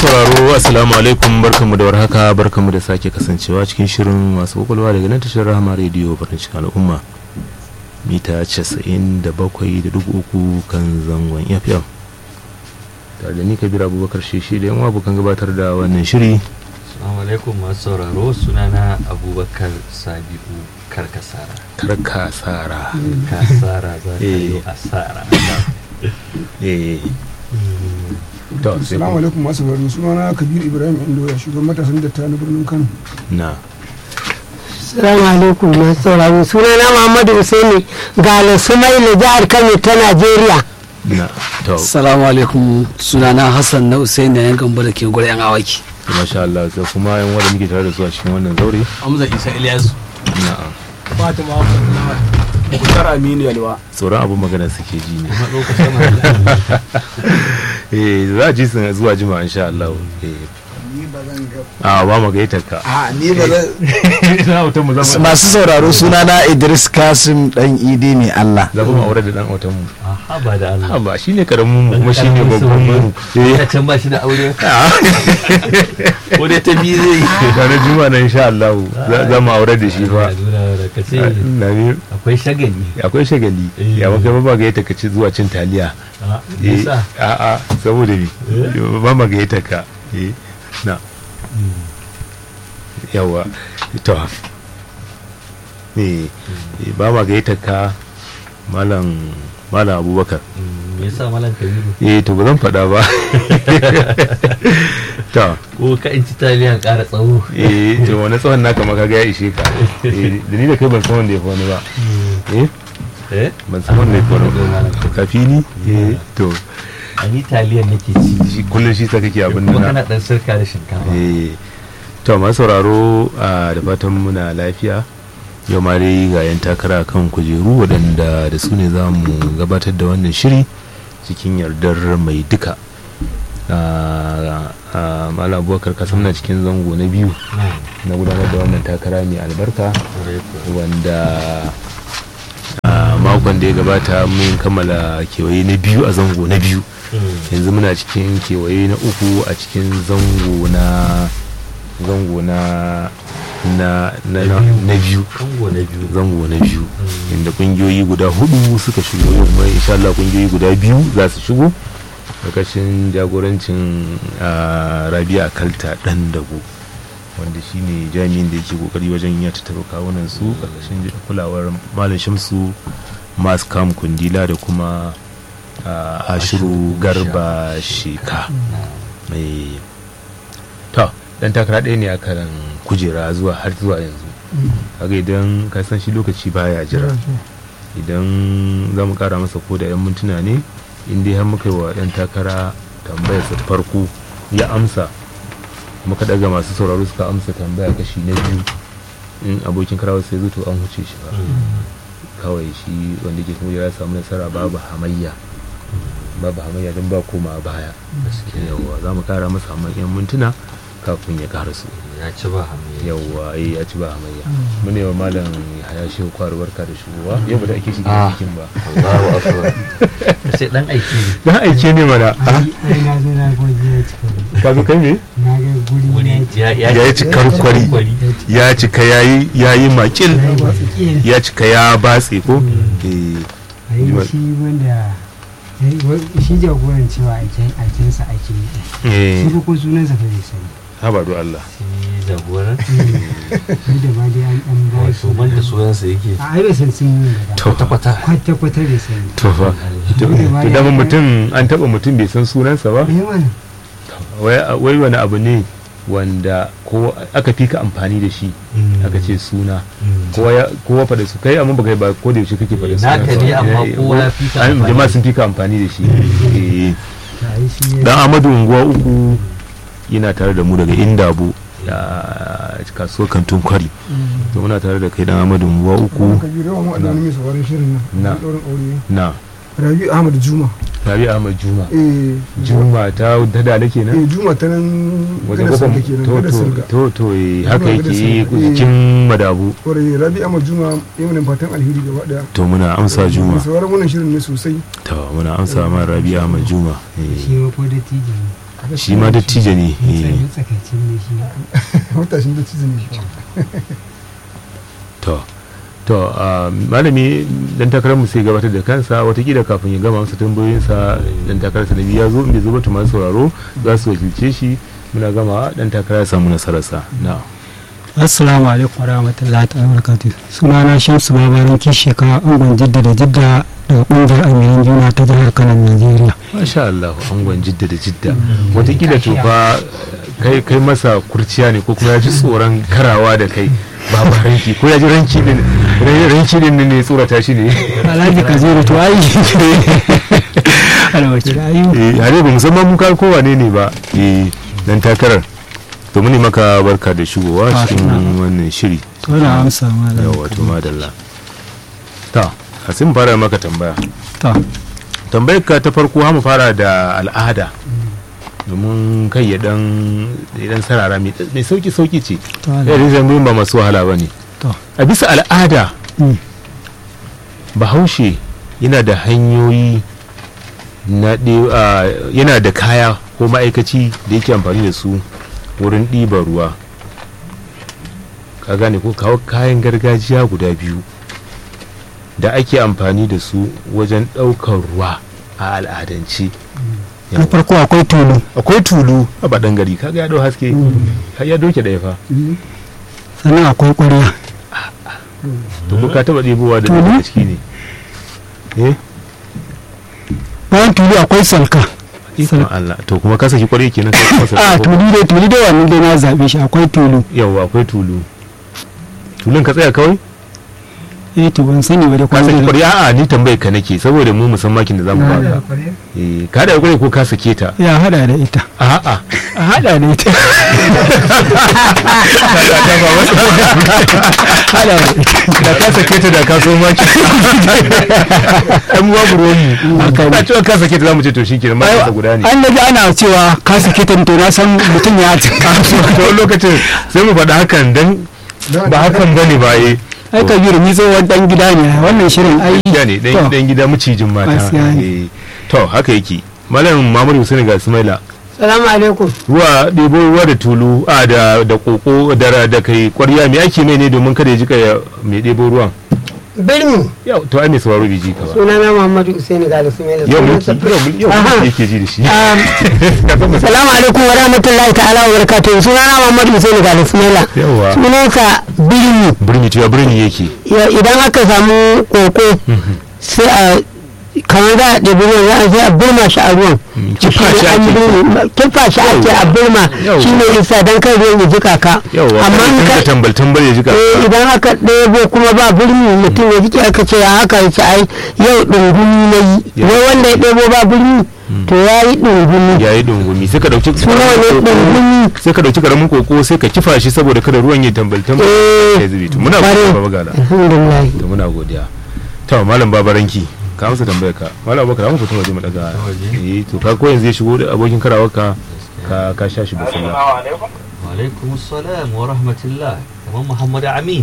sauraro assalamu alaikum barkanmu da warhaka barkanmu da sake kasancewa cikin shirin masu kwakwalwa daga nan tashar rahama rediyo farin cikin al'umma mita 97.3 kan zangon fm tare da ni kabir abubakar shi da yan abokan gabatar da wannan shiri Assalamu alaikum masu sauraro sunana Abubakar Sabi'u Karkasara. karkasara Karkasara za ta yi Eh. asara. eh to sai Assalamu ku- alaikum masu sauraro sunana Kabir Ibrahim Indoya shugaban matasan datta na birnin Kano. na Salamu alaikum masu sauraro sunana Muhammadu Usaini Galo Sumaila jihar Kano ta Najeriya. na to Salamu alaikum sunana Hassan na Usain da yan gamba da ke gure yan awaki. masha Allah sai kuma yan wanda muke tare da su a cikin wannan zaure Hamza Isa Ilyasu. na'am Fatima Abdullahi Mukhtar Aminu Yalwa. tsoron abin magana suke ji ne Matso kusa ma. eh za a ji su zuwa jima insha Allah eh Ni ba zan ga. a ba mu gaitar ka A ni ba zan. ina mutum mu zama masu sauraro sunana idris kasim dan idi ne allah za mu aure da dan autan mu Aha ba da Allah. a ba shine karamin mu kuma shine babban mu Ya eh can ba shi da aure. a Ko dai ta biyu zai yi. ranar juma na insha Allah za- za mu aure da shi fa Nuna da ka ce na ne akwai shagali. akwai shagali Eh. ya maka ba gaita ka ci zuwa cin taliya Ah, eh Yasa. a a saboda ni ba ma gaita ka eh na yawa to eh eh, ba ma gaita ka malam malam abubakar Mm, Me yasa Malam Kabiru? eh to ba zan faɗa ba to Ko ka in ci taliyan ƙara tsawo. eh to wani tsawon naka maka ga ya ishe ka eh da ni da kai ban san wanda ya fi wani ba eh Eh? ban san wanda ya fi wani ba kafi ni eh to A ni taliyan nake ci. shi kullum shi sa kake abin Kuma nan kana ɗan sirka da shinkafa. eh to masu sauraro a da fatan muna lafiya yau ma dai ga yan takara kan kujeru waɗanda da su ne za mu gabatar da wannan shiri cikin yardar mai duka a a malam abubakar kasan na cikin zango na biyu Mm, na gudanar da wannan takara mai albarka kwarai kuwa. wanda a makon da ya gabata mun kammala kewaye na biyu a zango na biyu Mm. yanzu muna cikin kewaye na uku a cikin zango na zango na na na na, na biyu Kango na biyu. zango na biyu Mm. inda kungiyoyi guda hudu suka shigo yau kuma insha Allah kungiyoyi guda biyu za su shigo karkashin jagorancin ah, Rabia Kalta dan dago wanda shine jami'in da yake kokari wajen ya tattaro kawunan su karkashin kulawar Malam Shamsu Maskam Kundila da kuma ah, Ashiru Garba Sheka mai to dan takara ɗaya ne a karan kujera zuwa har zuwa yanzu kaga idan ka san shi lokaci baya jira idan za mu kara masa ko da 'yan mintuna ne in dai har muka yi wa ɗan takara tambayar sa ta farko ya amsa muka daga masu sauraro suka amsa tambaya kashi na biyu in abokin karawar sai zo to an huce shi ba kawai shi wanda ke kuma ya samu nasara babu hamayya babu hamayya don ba koma baya yawwa za mu kara masa amma 'yan mintuna kafin ya karasu Ya ci ba hamiya. yawwa eh ya ci ba hamayya mu ne wa malam haya shehu kwaru barka da shigowa yau ba da ake shi Ah. cikin ba Allahu akbar. Sai dan aiki ne. dan aike ne mana Ai na zo na gwaji ya cika. ka zo kai me Na ga guri Wuri ya ya yi cikar kwari ya cika yayi yayi makil ya cika ya batse ko eh ai shi wanda shi jagoran cewa aikin aikinsa ake yi eh shi ko sunansa fa bai sani habadu Allah Shi jagoran. ni da ma dai an dan ba shi Wato man da soyansa yake. a ai bai san sun yi da to Kwata-kwata. kwata kwata bai sani to fa to to dama mutum an taba mutum bai san sunansa ba eh mana wai wai wani abu ne wanda ko aka fi ka amfani da shi aka ce suna kowa ya kowa faɗa su kai amma baka ba ko da yaushe kake faɗa suna Naka ne amma kowa ya fi ka amfani. jama'a sun fi ka amfani da shi eh ta ai shi ya dan Amadu unguwa uku yana tare da mu daga Indabo a kasuwar kantin kwari to muna tare da kai dan Amadu unguwa uku Kabir yawan mu adana mai sauraron shirin Na. nan. Ɗaurin aure. na Rabi Ahmad Juma. Rabi Ahmad Juma Eh. Juma ta ta da nake nan Eh Juma ta nan wajen gada kofar sarga kenan to gada to sarga. to to eh, Juma haka gada yake sarga, eh. cikin madabu Kwarai Rabi Ahmad Juma ya mana fatan alheri gaba daya. to muna amsa Juma Mai sauraron wannan shirin ne sosai. to muna amsa ma Rabi Ahmad Juma eh. shi ma ko da tiji ne shi ma dattijo ne eh. Matsakaicin ne shi. matashin da cizon ne to to ah, malami dan takarar mu sai gabatar da kansa watakila kafin ya gama masa tambayoyinsa dan takararsa na biyu ya zo in bai zo ba to masu sauraro za su wakilce shi muna gama dan takara ya samu nasararsa na Assalamu alaikum warahmatullahi ta'ala barakatuh. Sunana Shamsu Babaran Kisheka Angon Jidda da Jidda daga kungiyar Amiran Juna ta jihar Kano Najeriya. masha Allah angon jidda da jidda watakila to fa kai kai masa kurciya ne ko kuma ya ji tsoron karawa da kai babu ranki ko ya ji ranki din ranki din ne tsorata shi ne Alhaji Kaziru to ai. Alwaci ayu. eh hare ba musamman mun kai kowa ne ne ba eh dan takarar to muni maka barka da shigowa Ah, cikin suna. wannan shiri To na amsa malam. yawa to madalla ta asim fara maka tambaya To. tambayar ka ta farko mu fara da al'ada domin kai ya dan ya dan sarara mai mai sauki sauki ce To ya Allah. rizan ba masu wahala ba ne To. a bisa al'ada Mm. bahaushe yana da hanyoyi na ɗe- a, yana da kaya ko ma'aikaci da yake amfani da su wurin ɗiban ruwa ka gane ko kawo kayan gargajiya guda biyu da ake amfani da su wajen ɗaukar ruwa a al'adance Na farko akwai tulu. akwai tulu a baɗan gari kaga ya ɗau haske har ya doke ɗaya fa Sannan akwai ƙwarya. to ko ka taɓa ɗebowa da Tulu? daga ciki ne eh Bayan tulu akwai salka. ikon Allah to kuma ka saki kwarai kenan kai kuma A saki tulu dai tulu dai wannan dai na zaɓe shi akwai tulu. yawa akwai tulu tulun ka tsaya kawai Eh to ban sani ba da ka saki kwanan kwarai a'a ni tambayar ka nake saboda mu musamman makin da zamu baka eh ka da kwarai ko ka sake ta ya hada da ita. a'a A hada da ita. Hada da ita. da ka sake ta da ka so maki dan babu ruwan mu ka cewa ka sake ta zamu ce to shikenan ma ka guda ne An naji ana cewa ka sake ta to na san mutum ya ci to wani lokacin sai mu faɗa hakan dan ba hakan bane ba eh ai kabiru ni tsohon dan gida ne wannan shirin ai gida ne dan To. dan gida macijin mata Gaskiya ne. Eh, to haka yake malam Muhammadu Hussein ga Ismaila salamu alaikum ruwa ɗebo ruwa da tulu a da da koko da da kai ƙwarya me ake mai ne domin kada ya jika ya mai ɗebo ruwan birni yau to ai mai sauraro bai ji ka ba sunana muhammadu usaini ga sumela yau mulki yau mulki yau Aha. mulki yake ji da shi salamu alaikum wa rahmatullahi ta'ala wa barakatuhu sunana muhammadu usaini ga sumela yawa sunansa birni birni to ya birni yake Ya- idan aka samu koko sai a kamar za a ɗabi ruwan za a sai a birma shi a ruwan kifa shi An ake. birni- kifa shi ake a birma Yawwa. shi ne isa don kai ruwan ya jika ka yawa amma in kada ka ka tambal tambal ya jika eh idan aka ɗebo kuma ba birni mutum ya jike aka ce ya haka ya ce ai yau ɗungumi na yi Ya. wai wanda ya ɗebo ba birni to ya yi ɗungumi yayi dungumi sai ka dauki suna ne ɗungumi sai ka dauki karamin koko sai ka kifa shi saboda kada ruwan ya tambal tambal Eh, ya zube to muna bare. godiya baba gala alhamdulillah to muna godiya to malam babaranki ka amsa tambayar ka malam abubakar mu fito waje mu daga eh to ka ko yanzu ya shigo da abokin karawar ka ka ka sha shi basalla Walaikum salam wa rahmatullah. Kamar Muhammad Amin.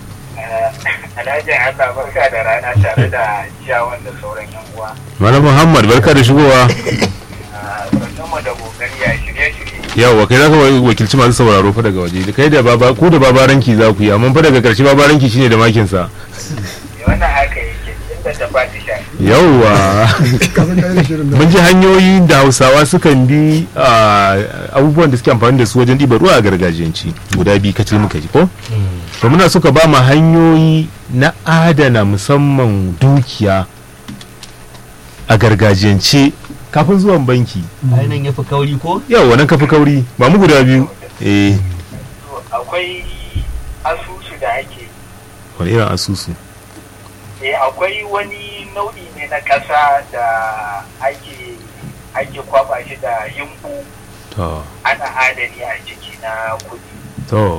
Alhaji Allah barka da rana tare da ciyawan da sauran yan uwa. malam muhammad barka da shigowa Sannu da kokari ya shirye-shirye. yawa kai za ka wakilci masu sauraro fa daga waje kai da baba ku da babaranki za ku yi amma fa daga karshe babaranki shine da makin sa Wannan haka yake inda ta fati sha. yawa kafin ka yi shirin da mun ji hanyoyi da hausawa sukan bi a, abubuwan da suke amfani da su wajen ɗiba ruwa a gargajiyanci guda biyu kacal muka ji ko to muna suka ba mu hanyoyi na adana musamman dukiya a gargajiyance kafin zuwan banki Ainihin ya fi kauri ko? yau wannan kafi kauri ba mu guda biyu eh To, Akwai asusu da ake wani irin asusu eh akwai wani nau'i ne na ƙasa da ake ake kwaba shi da yimbu to ana adani a ciki na kuɗi. to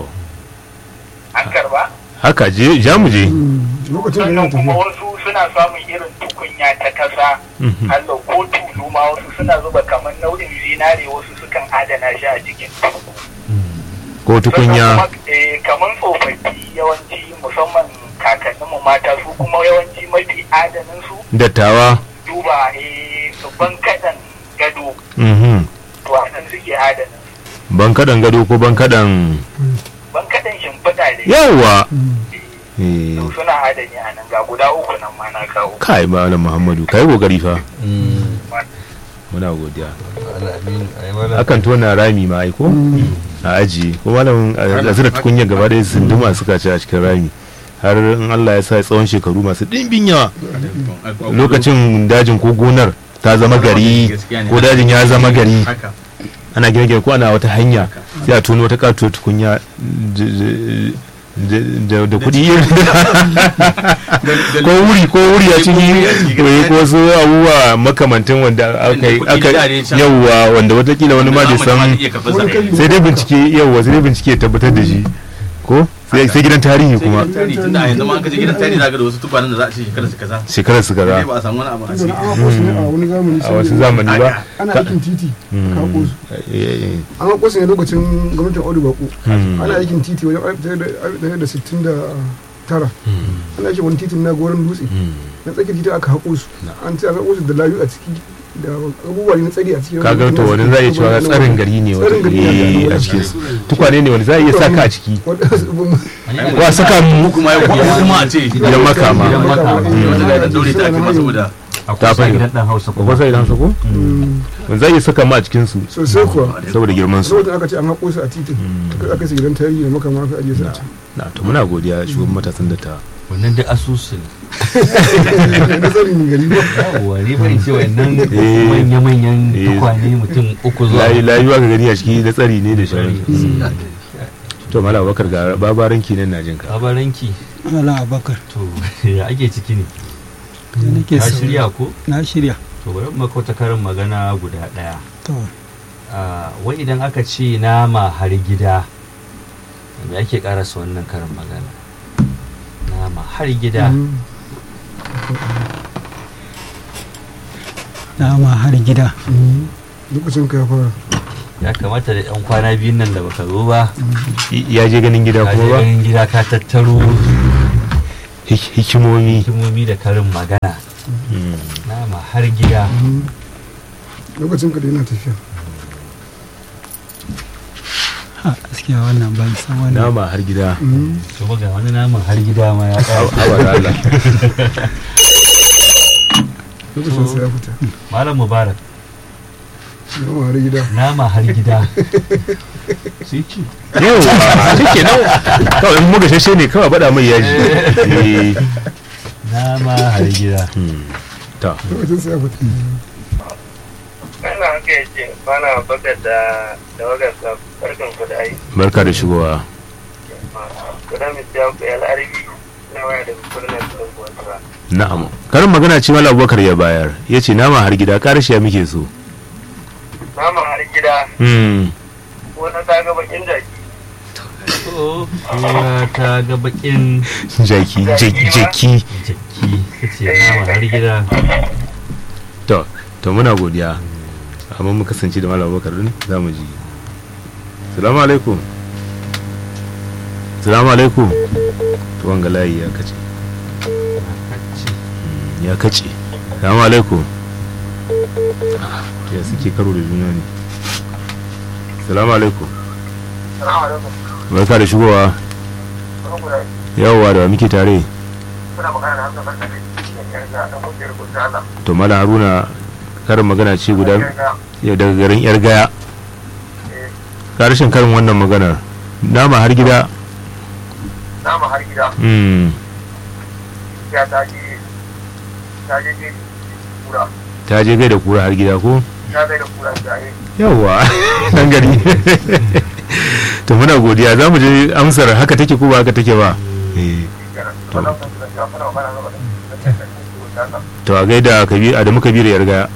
An karba? haka je ja mu je lokacin da sannan yana kuma tafiya wasu suna samun irin tukunya ta kasa Mhm. Allah ko tulu ma wasu suna zuba kamar nau'in zinare wasu sukan adana shi a cikin tulu ko tukunya Sannan kuma, eh, kamar tsofaffi yawanci musamman kakannin mu mata su kuma yawanci mafi adanin su dattawa duba eh babban kadan gado mhm to a nan suke adana ban kaɗan gado ko ban kaɗan ban kaɗan shimfiɗa da yawa eh to suna adani a nan ga guda uku nan ma na kawo kai malam muhammadu kai kokari fa muna godiya Alamin, ai wala- akan tona rami ma ai ko a ajiye ko malam a zira tukunya gaba da sunduma suka ci a cikin rami har in Allah ya sa tsawon shekaru masu ɗimbin yawa lokacin dajin ko gonar ta zama gari ko dajin ya zama gari ana gine gine ko ana wata hanya sai a tono wata katuwar tukunya d- d- da da kuɗi ko wuri ko wuri a ciki ko ko wasu abubuwa makamantan wanda aka yi aka yawwa wanda watakila wani ma bai san sai dai bincike yawwa sai dai bincike ya tabbatar da shi ko sai sai gidan tarihi kuma tunda a yanzu ma an kaje gidan tarihi zaka da wasu tukwanen da za a ce shekarar su kaza shekarar su sai kaza ba a samu wani abu a Tunda ciki an haƙo su ne a wani zamani a wasu zamani ba ana ka- aikin titi ka haƙo su Eh, eh, an haƙo su ne lokacin gwamnatin audu bako Hmm. ana aikin titi wajen alif ɗaya da sittin da tara ana aikin wani titin na goron dutse na tsakiyar titi aka haƙo su an ce an haƙo su da layu a ciki da abubuwa ne na tsari a ciki kaga to wani za a iya cewa tsarin gari ne wata Tsarin gari ne eh, a cikin su tukwane ne wani za a iya saka a ciki Wanda- ko a saka mu kuma ya kuma a ce gidan makama Gidan makama. wanda ga dan daure ta ake ma saboda ta akwai sa fahimta. gidan dan hausa ko kuma sai idan sako Mm, wani za a iya saka mu a cikin su sosai kuwa saboda girman su lokacin aka ce an haƙo su a titin aka aka su gidan tarihi da makama aka ajiye su a can na to muna godiya shugaban matasan da ta wannan duk asusu ne na tsarin gari ba yawwa ni bari ce wannan Eh. manya-manyan Eh. tukwane mutum uku zuwa layi layuwa ka gani a ciki da tsari ne da shari to mala bakar ga babaran nan na jinka Abaranki ala abakar to ya ake ciki ne da nake ka sauraro. shirya ko na shirya to bari mu maka wata karin magana guda daya to Ah, wai idan aka ce nama har gida me ake karasa wannan karin magana nama har gida nama har gida lokacin ka ya fara ya kamata da yan kwana biyun nan da baka zo ba ya je ganin gida ka je kuma ba ganin gida ka tattaro Hik- hikimomi hikimomi da karin magana Mm. nama har gida lokacin ka da yana tafiya ha gaskiya wannan ban san wannan nama har gida to ga wani naman har gida ma ya ƙara hawa da Allah lokacin sa ya fita malam mubarak yawan har gida nama har gida sai ci yau shike nan kawai in muga shashe ne kawai bada mai yaji Eh. nama har gida Hmm. ta lokacin sa ya fita ana haka yace bana bakar da da wagarsa barkan ku da aiki barka da shigowa kuna misiya ku yal arbi na waya da kurna da kuwa na'am karin magana ce mala abubakar ya bayar ya ce nama har gida karshe ya muke so nama har gida Hmm. ko na ta ga bakin jaki to kura ta ga bakin jaki jaki jaki jaki kace nama har gida to to muna godiya amma mu kasance da malam abubakar din za mu ji salamu alaikum salamu alaikum to wanga layi ya kace Hmm, ya kace salamu alaikum Ah, ya suke karo da juna ne salamu alaikum salamu alaikum barka da shigowa ku da yawwa da wa muke tare kuna magana da hamsa barka da yarda da kungiyar kusa Allah to malam haruna karin magana ce guda ya daga garin yar gaya karshen karin wannan maganar nama har gida nama har gida mm, ya ta je ta je je kura ta je gai da kura har gida ko ta zai da kura ta yi yawwa dan gari to muna godiya za mu je amsar haka take ko ba haka take ba Eh, to wannan kun da ya fara magana da da to a gaida kabi adamu kabiru yar gaya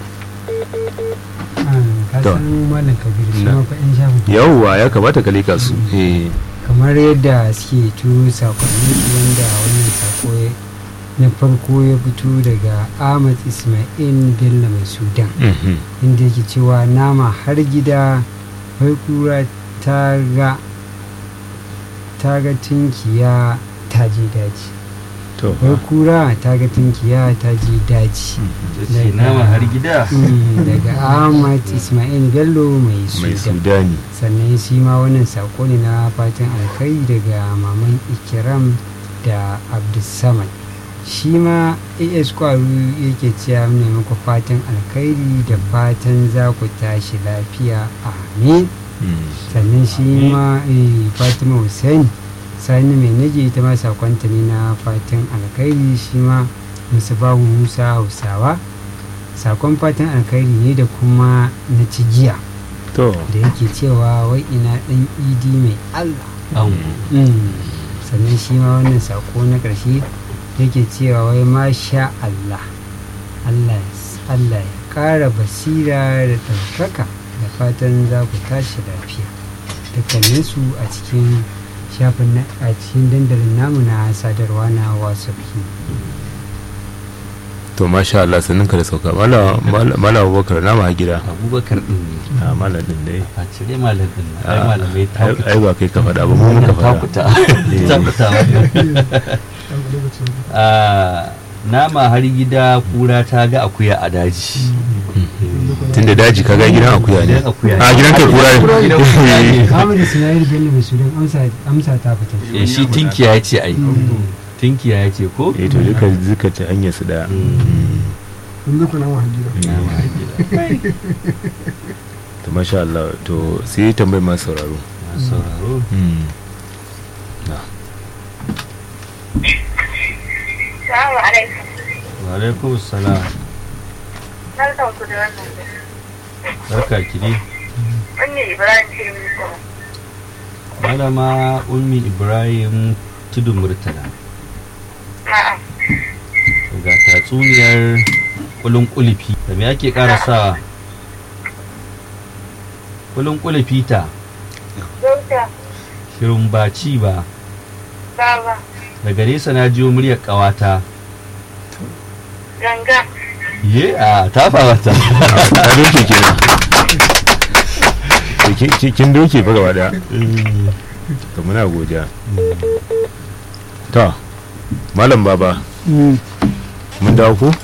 ka To. san malam kabiru su Na. ma fa yan shafin yawwa ya kamata ka leka su eh kamar yadda suke turo sakonni wanda wannan sako ya- na farko ya fito daga ahmad ismail bello mai sudan mhm. inda yake cewa nama har gida wai kura ta ga ta ga tinkiya ta je daji to wai kura ta ga tunkiya ta je daji ce nama har gida Mm, daga ahmad ismail bello mai mai sudan sudani sannan shi ma wannan sako ne na fatan alkai daga maman ikiram da abdulsamad shi ma as kwaru yake cewa ne muku fatan alkhairi da fatan za ku tashi lafiya amin Mm. sannan shi ma eh, fatima hussein sani mai nage ita ma sakonta ne na fatan alkhairi shi ma musubahu musa hausawa sakon fatan alkhairi ne da kuma na cigiya to da yake cewa wai ina dan idi mai allah an Mm. sannan shi ma wannan sako na ƙarshe yake cewa wai masha allah allah allah ya ƙara basira da ɗaukaka da fatan za ku tashi lafiya dukkaninsu a cikin shafin na a cikin dandalin namu na sadarwa na whatsapp to masha Allah sannan ka da sauka mala mala mala abubakar na ma gida abubakar din ne a mala din dai a cire malam din nan. ai Ah, malamai ta ai ai ba kai ka faɗa ba mu muka faɗa takuta takuta Ah, nama har gida kura ta ga akuya a daji tunda daji kaga gidan akuya ne Gidan akuya ne. a gidan kai kura Gidan kura ne. ne Ahmad Ismail Bello mai sudan amsa amsa ta fita Eh, shi tinkiya ya ce ai tinkiya ya ce ko eh to duka duka ta hanyar su da yanzu kuna ma hajjira nama har gida to masha Allah to sai tambayi masu sauraro masu sauraro Mm. Salamu alaikum. wa alaikum salam Barkan ku da wannan. barka ki dai Wannan Ibrahim ce muku. malama ummi ibrahim tudun murtala A'a. ga tatsuniyar kulun kulifi da me ake ƙara sa kulun kulifi ta Dauta. shirin baci ba Baba. daga nesa na jiyo muryar ƙawata Ganga. ye a tafa wata ta doke kenan To ki- ki- kin doke fa gaba daya to muna godiya to malam baba mun dawo ko